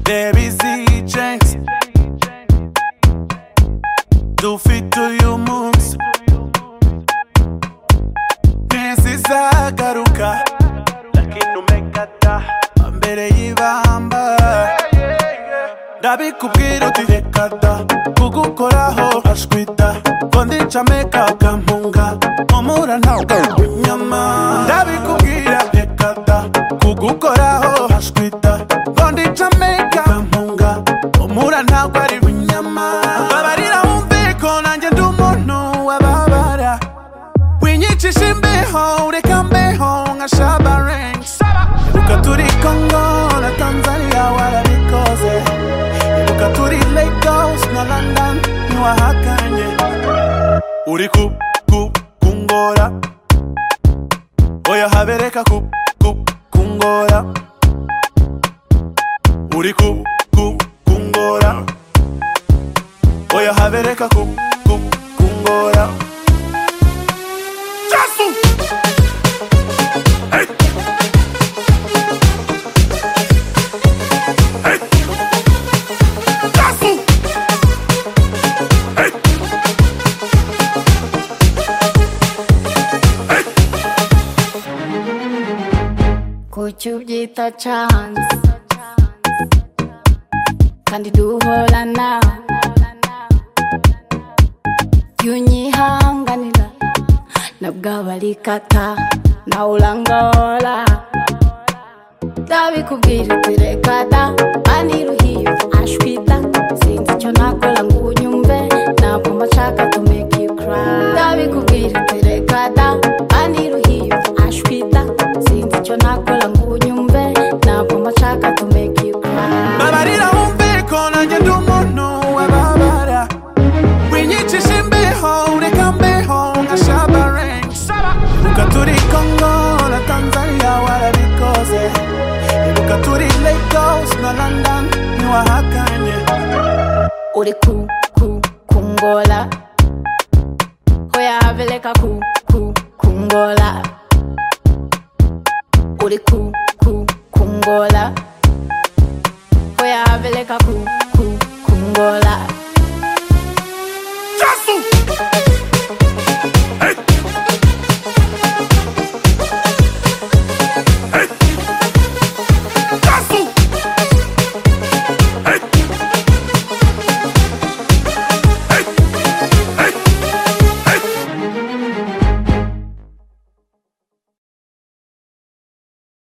There is the chance Do fit to your moves Nesisa garuka Lakini umekata Mbere y'ibamba ndabikubwira uti reka da kugukoraho ashwita ko ndicame kakampunga mpumura ntabwo nyama ndabikubwira reka da kugukoraho ashwita ko ndicame kakampunga mpumura ntabwo ari nyama babarira wumve ko nanjye ndi umuntu wababara winyicisha imbeho ureka mbeho nka shabarengi ibuka turi kongo na tanzania warabikoze ibuka turi lagos na london ntiwahakanye uri ku ku kungora oya habereka ku ku kungora uri ku ku kungora oya habereka ku ku kungora Jasu! Hey! Hey! Jasu! Hey! kuki ubyita cansi kandi duhorana yunyihanganira nabwo abarikata nawe urangora ndabikubwira uti reka da aniruhiye ashwita sinzi icyo nakora ngo unyumve ntabwo mbashaka to make you cry ndabikubwira uti reka da aniruhiye ashwita sinzi icyo nakora ngo unyumve ntabwo mbashaka to make you cry babarira wumve ko nanjye ndi umuntu wababara winyicisha imbeho ureka mbeho nka shabarengi ibuka turi kongo na tanzania warabikoze ibuka turi lagos na london ntiwahakanye uri ku ku kungola hoya abeleka ku ku kungola uri ku ku kungola